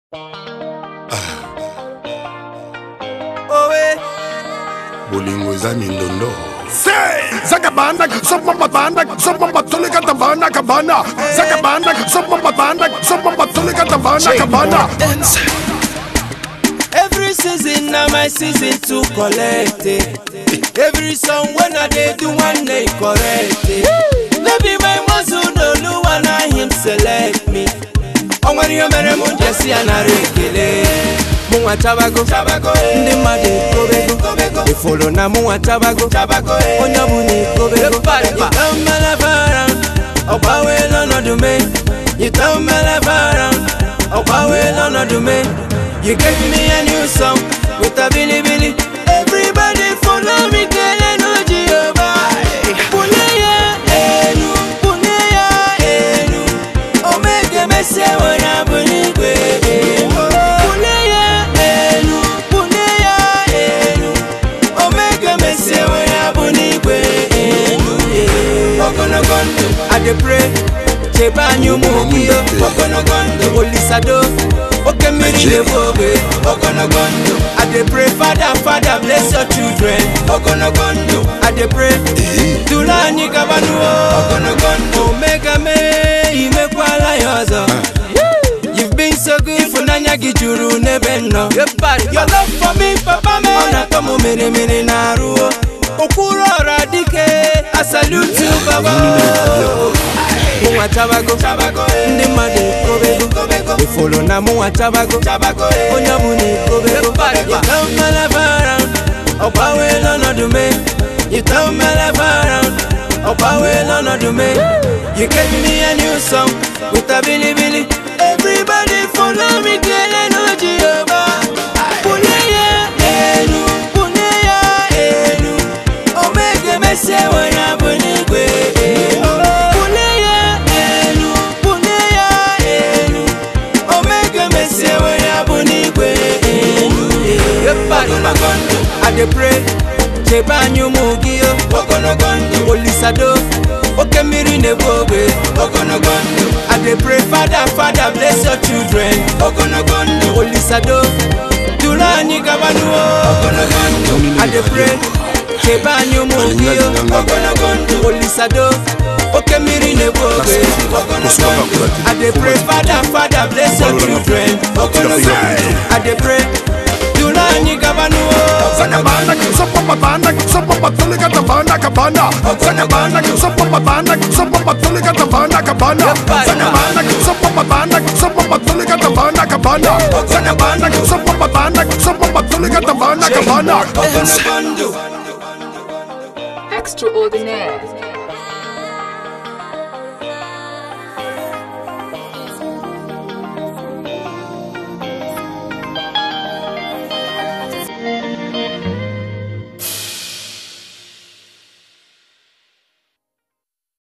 bolingo eza mindondo zakabanda sopambabanda sopambatoleka tabana kabana zakabanda sopambabanda sopambatoleka tabana kabana Every season na my season to collect it. Every song when I dey do one day correct it. No be my muscle no lu na him select me. O nwere ihe mere mụ jesi ya nara ekele. Mụnwa chabago, ndị mmadụ ekobego. Ifolo na mụnwa chabago, onye ọbụla ekobego. Yita mmelebara, ọgbanweela ọnọdụ me. Yita mmelebara, ọgbanweela ọnọdụ me. You gave me a new song with a billy billy. Everybody follow me, kele no Jehovah. Puneya enu, puneya enu. Omega mese wana bunigwe. Puneya enu, puneya enu. Omega mese wana bunigwe. Ogonogondo, I dey pray. Cheba anyumu ogiyo. Ogonogondo, olisado. Oke mmiri na-ebu ogbe ogologo ndụ I dey pray father father bless your children ogologo ndụ I dey pray duru anyị gabanuo ogologo ndụ omega mee imekwala ya ọzọ You've been so good ịfụnanya gị juru n'ebe m nọ Your love for me papa me ọ na-atọ m mere mere na arụ okwuru ọra dike I salute you baba mụnwa chabago ndị mmadụ ekobego ifolo na mụnwa chabago onye ọbụla ekobego yita mmelebara ọgbanweela ọnọdụ me yita mmelebara ọgbanweela ọnọdụ me you gave me a new song with a bilibili everybody follow me kele no jehova bulie ya elu bulie ya elu omege mesie nwere abụ n'igwe bulie ya elu bulie ya elu omege mesie nwere abụ n'igwe ogologo ndụ I dey pray chebe anyị ụmụ gị o ogologo ndụ olisado oke mmiri na-ebu ogbe ogologo ndụ I dey pray father father bless your children ogologo ndụ olisado duru anyị gabanuo ogologo ndụ I dey pray chebe anyị ụmụ gị o ogologo ndụ olisado oke mmiri na-ebu ogbe ogologo ndụ I dey pray father father bless your children ogologo ndụ I dey pray duru anyị gabanuo zakabanda sopambabanda sopambatoleka tabana kabana zakabanda sopambabanda sopambatoleka tabana kabana zakabanda sopambabanda sopambatoleka tabana kabana zakabanda sopambabanda sopambatoleka tabana kabana ogologo ndụ Extraordinaire.